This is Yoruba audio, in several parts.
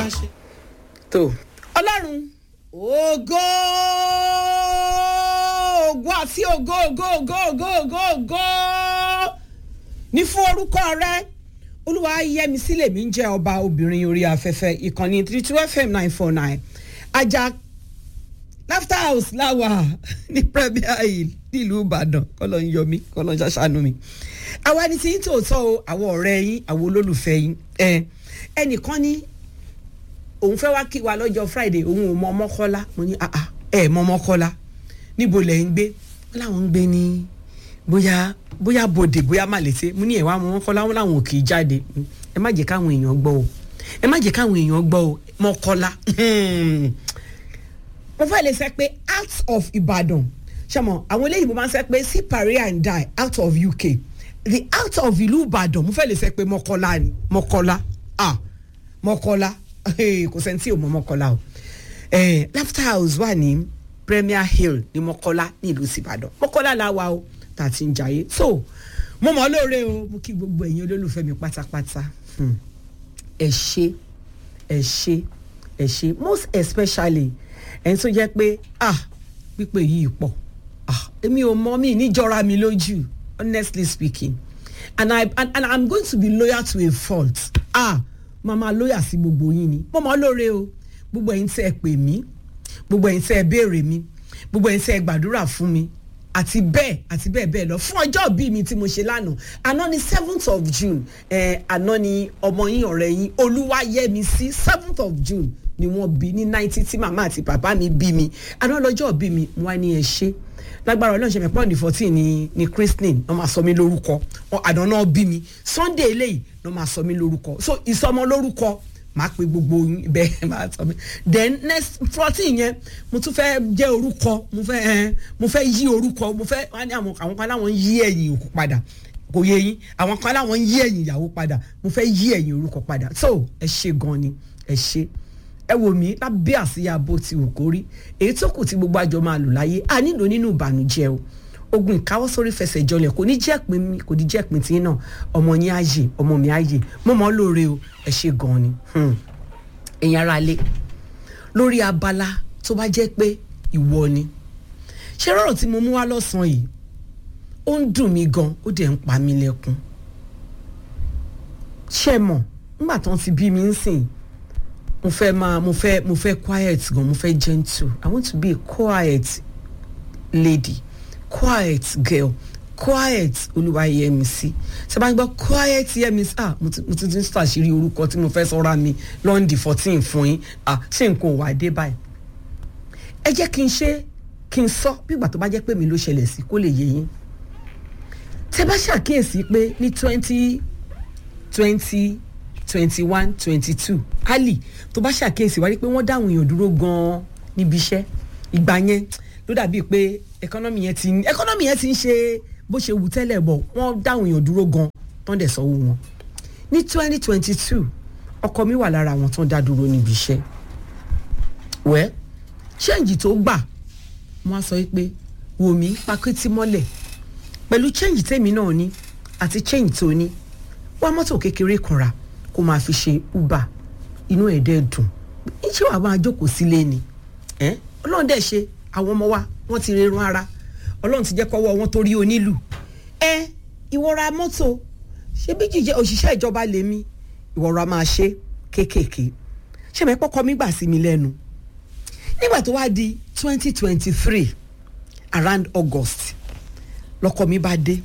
ṣe. tó ọlọ́run ògo ògo àti ògo ògo ògo ògo ògo ògo ní fún orúkọ rẹ olúwa yẹmi sílẹ̀ mi ń jẹ́ ọba obìnrin orí afẹ́fẹ́ ìkànnì three two fm nine four nine ajá laughter house láwà ní premier hill nílùú ìbàdàn kọ́lọ́ ń yọ mí kọ́lọ́ ń ṣàṣàánú mi àwa ni tí ń tòótọ́ o àwọn ọ̀rẹ́ yín àwọn olólùfẹ́ yín ẹ ẹnìkan ní òun fẹ́ wá kí wa lọ́jọ́ friday òun ò mọ ọmọkọ́lá mo ní ah ah ẹ mọ ọmọkọ́lá níbo lẹ̀ ń gbé wọ́n láwọn ń gbé ní bóyá bóyá bòdè bóyá màlété mo ní ẹ̀wá mọ ọmọkọ́lá wọn làwọn ò kì í jáde ẹ má jẹ́ káwọn èèyàn gbọ́ o ẹ má jẹ́ káwọn èèyàn gbọ́ o mọ́kọ́lá mo fẹ́ lè sẹ́ pé out of Ìbàdàn ṣàmọ̀ àwọn eléyìí mo máa ń sẹ́ pé see paria and die out of UK the out of ìlú Ìbàdàn mo fẹ́ lè sẹ́ pé mọ́kọ́lá ni mọ́kọ́lá ah mọ́kọ́lá kò sẹ́ni tí ò mọ mọ́kọ́lá o laughter house wà ní Premier Hill ní mọ́kọ́lá ní ìlú Ìbàdàn mọ́kọ́lá la wà o tá a ti ń jayé so mo mọ̀ ọ́ lóore o mo kí gbogbo ẹ̀yin olólùfẹ́ mi pátápátá ẹ ṣé ẹ ṣé ẹ ṣé most especially ẹni tó jẹ́ pé ah pípé yìí pọ̀ ah èmi ò mọ mi níjọra mi lójú honestly speaking and I and, and I'm going to be loyal to a fault ah màmá lóyà sí gbogbo yín ni mo mọ lóore o gbogbo ẹ̀yin tẹ́ ẹ pè mí gbogbo ẹ̀yin tẹ́ ẹ béèrè mi gbogbo ẹ̀yin tẹ́ ẹ gbàdúrà fún mi àti bẹ́ẹ̀ àti bẹ́ẹ̀ bẹ́ẹ̀ lọ fún ọjọ́ bí mi tí mo ṣe lánàá àná ni seventh of June eh, àná ni ọmọ yín ọ̀rẹ́ yín Olúwayẹmisí seventh of June ni wọ́n bí ní ninety tí màmá àti bàbá mi bí mi àná lọ́jọ́ bí mi wọ́n á ní ẹ ṣe lágbára ọlọ́run ṣe mẹ́pọ́n ní fourteen ní ní christine wọ́n máa sọ mí lórúkọ àná náà bí mi sunday eléyìí wọ́n máa sọ mí lórúkọ so ìsọmọ lórúkọ máa pe gbogbo bẹ́ẹ̀ máa sọ mí then next fourteen yẹn mo tún fẹ́ jẹ́ orúkọ mo fẹ́ ẹ mo fẹ́ yí orúkọ mo fẹ́ wọ́n ní àwọn àwọn kan láwọn yí ẹ̀yìn òkú padà kò yé yín àwọn kan láwọn yí ẹ̀yìn ìyàwó padà mo fẹ́ yí ẹ̀yìn orúkọ padà so ẹ ṣe gan ni ẹ ṣe ẹ wò mí lábẹ́ àsíyá bó ti wù kó rí èyí tó kù tí gbogbo àjọ máa lò láyé a nílò nínú ìbànújẹ́ o ogun ìkáwọ́ sórí fẹsẹ̀ jọlẹ̀ kò ní jẹ́ pin mi kò ní jẹ́ pin tí náà ọmọ yín á yè ọmọ mi á yè mo mọ̀ ọ́ lóore o ẹ ṣe gan ni ẹ̀yin ara lé lórí abala tó bá jẹ́ pé ìwọ ni ṣé rọrùn tí mo mú wá lọ́sàn-án yìí ó ń dùn mí gan ó dẹ̀ ń pa mí lẹ́kún ṣé mọ̀ nígbà tán ti bí mi ń sìn mo fẹ́ máa mo fẹ́ mo fẹ́ quiet gan mo fẹ́ gentle i want to be a quiet lady quiet girl quiet Olúwayẹmisí ṣe bá ń gbọ́ quiet Yẹmisí ah mo ti mo ti ń ṣàṣírí orúkọ tí mo fẹ́ sọ́ra mi lọ́ndì fourteen fún yín ah ṣé nǹkan ò wá dé báyìí ẹ jẹ́ kí n ṣe kí n sọ bí ìgbà tó bá jẹ́ pé mi ló ṣẹlẹ̀ sí kó lè yé yín tẹ bá ṣàkíyèsí pé ní twenty twenty twenty one twenty two ali tó bá ṣàkíyèsí wáyé pé wọ́n dáhùn èèyàn dúró gan-an níbi iṣẹ́ ìgbà yẹn ló dàbíi pé ẹkọ́nọ́mì yẹn ti ń ẹkọ́nọ́mì yẹn ti ń ṣe bó ṣe wù tẹ́lẹ̀ bọ̀ wọ́n dáhùn èèyàn dúró gan-an tán dẹ̀ sanwó wọn. ní twenty twenty two ọkọ mi wà lára àwọn tán dá dúró níbi iṣẹ́ wẹ́ ṣẹ́ǹjì tó gbà wọ́n á sọ pé wò mí pakétí mọ́lẹ̀ pẹ̀lú ṣẹ́ǹjì tèmi náà ní àti ṣẹ́ǹjì tó ní wá mọ́tò kékeré kan rà kó máa fi ṣe uber inú ẹ̀ dẹ́ dùn ṣé wàá máa jókòó sílé ni ọlọ́run dẹ̀ ṣe àwọn ọmọ wa wọ́n ti rerun ara ọlọ́run ti jẹ́ kọ́wọ́ wọn torí onílù ẹ ìwọra mọ́tò ṣé bí jíjẹ òṣìṣẹ́ ìjọba lèmi ìwọra máa ṣe kéékèèké ṣé mi pọ́kọ́ mi gbà sí mi lẹ́nu nígbà tó wá di twenty twenty three around August lọ́kọ mi bá dé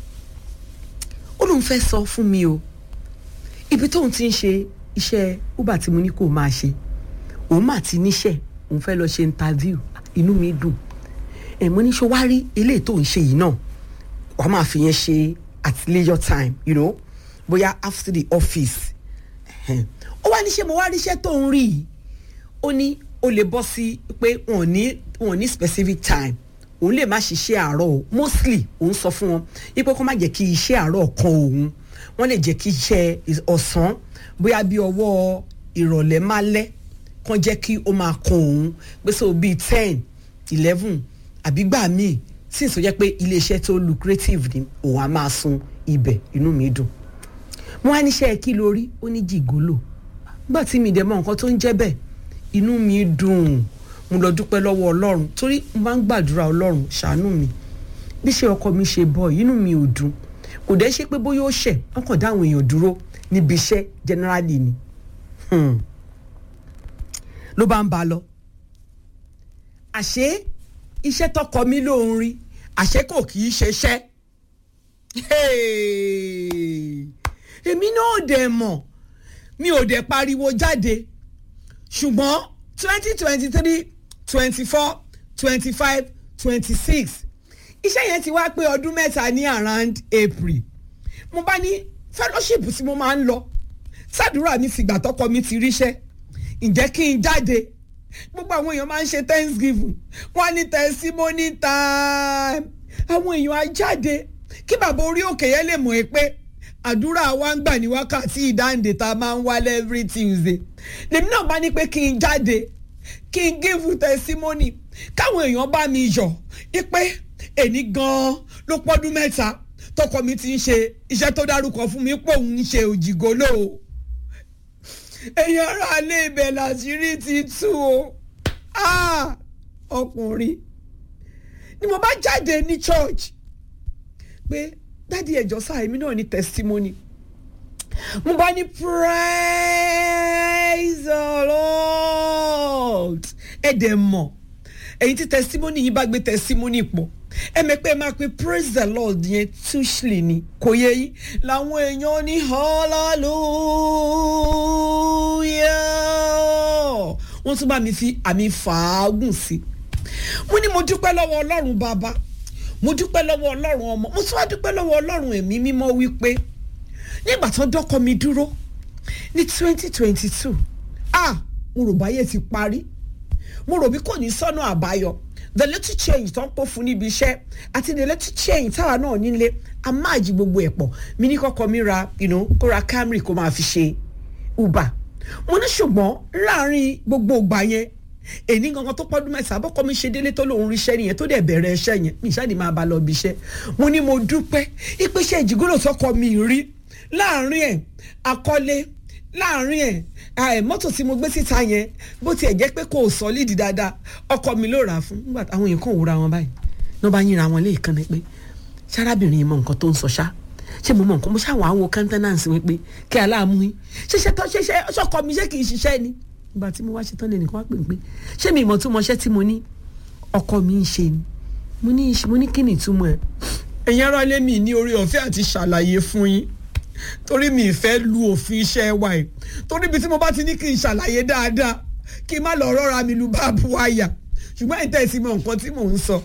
ó lóun fẹ́ sọ fún mi o ibi tóun ti ń ṣe iṣẹ́ uber tí mo ní kó máa ṣe òun mà ti níṣẹ́ òun fẹ́ lọ ṣe interview inú mi dùn ẹ̀ mo ní ṣe wá rí eléyìí tó ń ṣe yìí náà wàá máa fi yẹn ṣe at leisure time you know bóyá after the office ó wá ní ṣe mo wá ríṣẹ́ tó ń rí yìí ó ní ó lè bọ́ sí pé wọ́n ní wọ́n ní specific time òun lè má ṣiṣẹ́ àárọ̀ o mostly òun sọ fún wọn ipò kó má jẹ́ kí iṣẹ́ àárọ̀ kan òun wọ́n lè jẹ́ kí iṣẹ́ ọ̀sán bóyá bí ọwọ́ ìrọ̀lẹ́ má lẹ́ kàn jẹ́ kí ó máa kan òun pé so bíi ten eleven àbí gbà míì sì sọ jẹ́ pé iléeṣẹ́ tó lucrative ni òun á máa sun ibẹ̀ inú mi dùn wọ́n á níṣẹ́ kí lórí ó ní jìgólò gbà tí mi dẹ̀ mọ nǹkan tó ń jẹ́ bẹ́ẹ̀ inú mi dùn mo lọ dúpẹ́ lọ́wọ́ ọlọ́run torí mo máa ń gbàdúrà ọlọ́run ṣàánú mi bí ṣe ọkọ mi ṣe bọ̀ inú mi ò dùn kò dẹ́ ṣe pé bóyá ó ṣẹ̀ wọ́n kàn dá àwọn èèyàn dúró níbi iṣẹ́ generally ni Hmm. ló bá ń ba lọ àṣé iṣẹ́ tọkọ mi ló ń rí àṣé kò kì í ṣeṣẹ́ Hey! èmi náà dẹ̀ mọ̀ mi ò dẹ̀ pariwo jáde ṣùgbọ́n twenty twenty three twenty four twenty five twenty six iṣẹ́ yẹn ti wá pé ọdún mẹ́ta ní around April mo bá ní fellowship tí mo máa ń lọ sàdúrà mi fìgbà tọkọ mi ti ríṣẹ́ ǹjẹ́ kí n jáde gbogbo àwọn èèyàn máa ń ṣe thanksgiving wọ́n á ní testimony time àwọn èèyàn á jáde kí bàbá orí òkè yẹn lè mọ̀ ẹ́ pé àdúrà wa ń gbà ní wákàtí ìdáǹdè tá a máa ń wá every Tuesday lèmi náà bá ní pé kí n jáde kí n give testimony káwọn èèyàn bá mi yọ̀ ipe èní gan-an ló pọ́dún mẹ́ta tọkọ mi ti ń ṣe iṣẹ́ tó dárúkọ fún mi pé òun ń ṣe òjìgólò o èèyàn ara alẹ́ ibẹ̀ làṣírí ti tú o Ah! ọkùnrin ni mo bá jáde ní church pé dádì ẹjọ sáà èmi náà ní testimony mo bá ní praise the lord ẹ dẹ̀ mọ̀ èyí tí testimony yìí bá gbé testimony pọ̀ ẹ mọ̀ pé ẹ máa pe praise the lord yẹn tushly ni kò yẹ yín làwọn èèyàn ní hallelujah wọ́n tún bá mi fi àmì fàágùn sí mo ní mo dúpẹ́ lọ́wọ́ ọlọ́run bàbá mo dúpẹ́ lọ́wọ́ ọlọ́run ọmọ mo tún wá dúpẹ́ lọ́wọ́ ọlọ́run ẹ̀mí mímọ́ wípé nígbà tán dọ́kọ mi dúró ní twenty twenty two ah mo rò báyé ti parí mo rò bí kò ní sọ́nà àbáyọ the little change tó ń pò fún níbi iṣẹ́ àti the little change táwa náà nílé a máa jí gbogbo ẹ̀ pọ̀ mi ní kọ́kọ́ mi ra you know, kó ra Camry kó máa fi ṣe Uber mo ní ṣùgbọ́n láàrin gbogbo ìgbà yẹn èní gangan tó pọ́dún mẹ́sàn-án bọ́kọ́ mi ṣe délé tó lòun ríṣẹ́ nìyẹn tó dẹ̀ bẹ̀rẹ̀ iṣẹ́ yẹn mi ìṣáàdì máa bá lọ bí iṣẹ́ mo ní mo dúpẹ́ ìpèsè ìjìgúlò tọkọ mi rí láàrin ẹ̀ akọ́lé láàrin ẹ̀ mọ́tò tí mo gbé síta yẹn bó tiẹ̀ jẹ́ pé kò sọ lídìí dáadáa ọkọ mi ló rà á fún nígbà táwọn èèyàn kàn wúra wọn báyìí ní wọ́n bá yínra wọn léèkan ni pé sárábìnrin yìí mọ nǹkan tó ń sọ ṣá ṣé mo mọ nǹkan mo ṣàwọn àwọn kántánánsì wọn pé kí aláàmú yín ṣẹṣẹ tó ṣẹṣẹ ṣọkọ mi ṣé kì í ṣiṣẹ́ ni ìgbà tí mo wá ṣetán lè nìkan wá pè pé ṣé mi ìmọ̀ tó mọṣẹ́ tí mo ní ọkọ mi ń ṣe ni mo ní mo ní kí ni ìtumọ̀ ẹ̀ ẹ̀yin ará ilé mi ní orí ọ̀fẹ́ àti ṣàlàyé fún yín torí mi ìfẹ́ lu òfin iṣẹ́ wa ẹ̀ torí ibi tí mo bá ti ní kí n ṣàlàyé dáadáa kí n má lọ rọ́ra mi lu báàbù àyà ṣùgbọ́n ẹ̀ tẹ̀sí mọ nǹkan tí mò ń sọ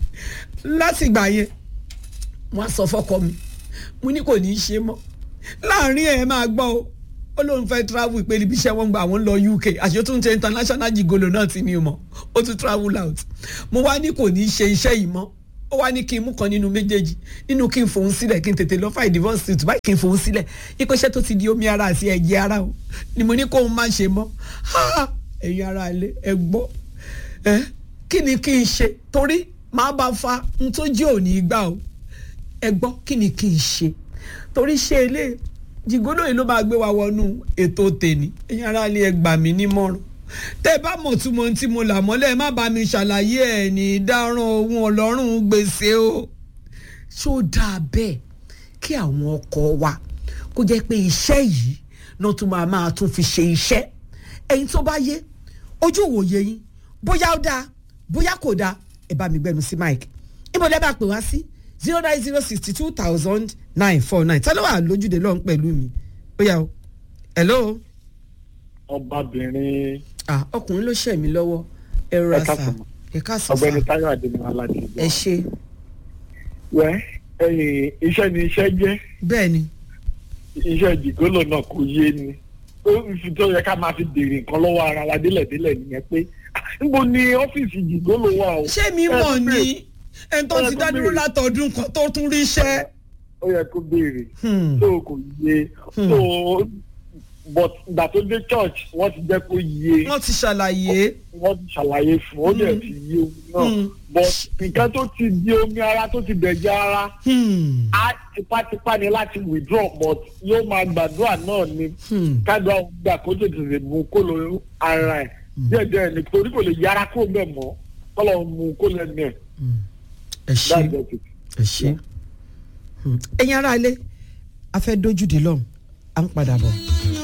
látìgbà yẹn wọ́n á sọ fọ́kọ mi mo ní kò ní í ṣe mọ́ láàrin ẹ̀ máa gbọ́ o ó lóun fẹ́ travel ìpele ibi iṣẹ́ wọn gba àwọn lọ UK àṣẹ tó ń ṣe international jigolo náà tí mi ò mọ̀ ó tún travel out mo wá ní kò ní í ṣe iṣẹ́ yìí mọ́ ó wá ní kí n mú kan nínú méjèèjì nínú kí n fòun sílẹ̀ kí n tètè lọ fà divorce suit báyìí kí n fòun sílẹ̀ ipò iṣẹ́ tó ti di omi ara àti ẹ̀jẹ̀ ara o ni mo ní kóun má ṣe mọ́ ẹ̀yin ara ilé ẹ gbọ́ ẹ kí ni kí n ṣe torí màá bá fa n tó jẹ́ òní gbà o ẹ gbọ́ kí ni kí n ṣe torí ṣe ilé jìgólò yìí ló máa gbé wa wọnú ètò tèmi ẹ̀yin ara ilé ẹ gbà mí nímọ̀ràn tẹ́ bá mọ̀ túmọ̀ tí mo là mọ́lẹ̀ má bá mi ṣàlàyé ẹ̀ ní dáràn ohun ọlọ́run gbèsè o ṣó dáa bẹ́ẹ̀ kí àwọn ọkọ wa kó jẹ́ pé iṣẹ́ yìí náà tún máa máa tún fi ṣe iṣẹ́ ẹ̀yin tó bá yé ojú òwòye yín bóyá ó dáa bóyá kò dáa ẹ bá mi gbẹnu sí mike ibo lẹ́ bá pè wá sí zero nine zero sixty two thousand nine four nine tẹ́lẹ̀ wà lójúde lọ́hùn pẹ̀lú mi ó yá o hello. ọbabìnrin. ah ọkùnrin ló ṣẹ̀ mí lọ́wọ́ ẹ rọra Ẹ sà káàsán. ẹ ká sọ sà ọ̀gbẹ́ni Táyọ̀ Adémọ aládé. ẹ ṣe wẹ ẹyìn iṣẹ́ ni iṣẹ́ jẹ́ bẹ́ẹ̀ ni iṣẹ́ jìgólò náà kò yé ni ó fi tó yẹ ká máa fi béèrè nǹkan lọ́wọ́ ara wa délẹ̀délẹ̀ nìyẹn pé ah, níbo ni ọ́fíìsì jìgólò wà o. ṣé mi Ẹ mọ̀ tún ni béèrè. ẹni tó Ẹ ti tún dá dúró béèrè. látọdún kan tó tún rí iṣẹ́. ó yẹ kó béèrè Hmm. tó kò yé Hmm. tó but ìgbà tó dé church wọ́n ti jẹ́ kó yé wọ́n ti ṣàlàyé wọ́n ti ṣàlàyé fún ó dẹ̀ ti yé òun Mm. náà but nǹkan tó ti di omi ara tó ti dẹ̀jẹ̀ ara Hmm. á tipátipá ni láti withdraw but yóò máa gbàdúrà náà ni Hmm. kádùá gbà kó tètè lè mú kó lọ ara ẹ̀ díẹ̀díẹ̀ ni torí kò lè yára kó bẹ́ẹ̀ mọ́ kó lọ mú kó lẹ́nu ẹ̀ ẹ ṣe that's just it. ẹ ṣe ẹ̀yin ará ilé a fẹ́ dójú dé lọ́hùn à ń padà bọ̀.